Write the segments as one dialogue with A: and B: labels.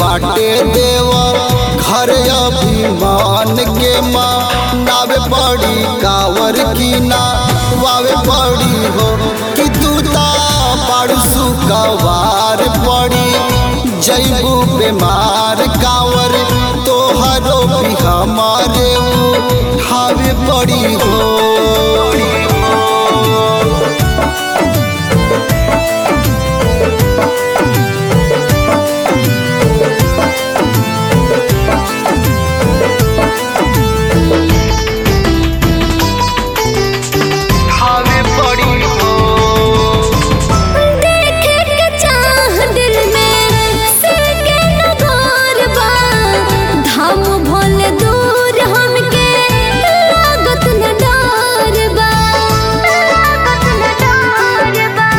A: बाटे देव घर अभिमान के माँ नावे पड़ी कावर की ना वावे पड़ी हो कि तू ता पाड़ू सुकवार पड़ी जैबू बीमार कावर तोहरो भी हमारे हावे पड़ी हो हावे पड़ी हो
B: देखे के चाह दिल में सके न घर बा धाम भोले दूर हमके लागत न डर बा लागत न डर बा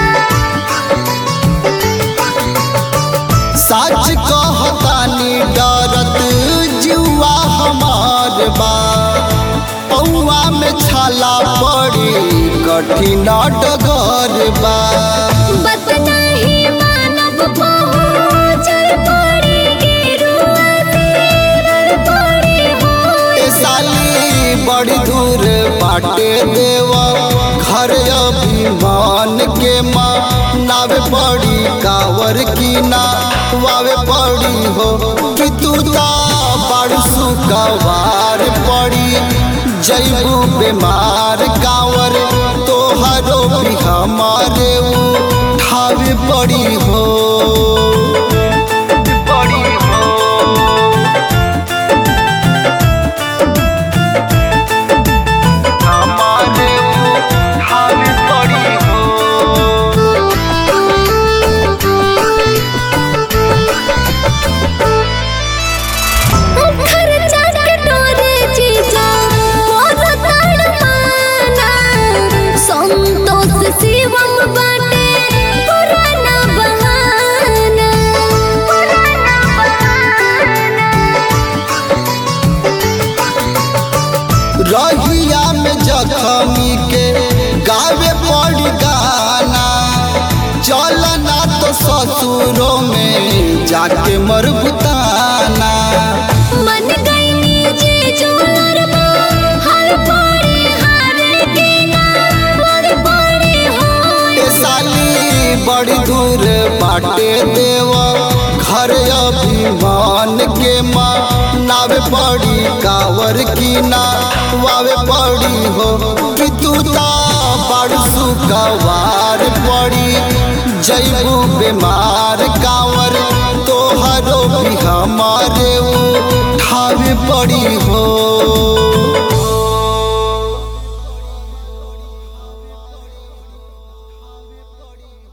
A: सच कहतानी डरत जुआ हमार बा पौआ में छाला पड़ी कठिन डगर बा
B: बत नहीं मानव पहुँचल पड़ी गिरुआ तेरर पड़ी हो
A: ए साली बड़ी दूर बाटे देव घर अभिमान के माँ नावे पड़ी कावर की ना वावे पड़ी हो कि तू ता बड़ सुकवार पड़ी जैबू बीमार कावर तोहरो भी हमारे ठावे पड़ी हो पड़ी हो हमारे हावी पड़ी हो
B: खर्चा के डोरे जीजा मोर तड़पाना संतोष शिवम बाटे पुराना बहाना पुराना बहाना
A: रहिया में जखमी के गावे पड़ी गाना चलना तो ससुरों में जाके मरबुताना
B: मन गईनी जी जोर हर पड़े हर के ना हर पड़े हो
A: ए साली बड़ी दूर बाटे देव घर अभिमान के माँ नावे पड़ी कावर की ना वावे पड़ी हो कि तू ता बड़ सुकवार पड़ी जैबू बीमार कावर तोहरो भी हमारे ठावे पड़ी हो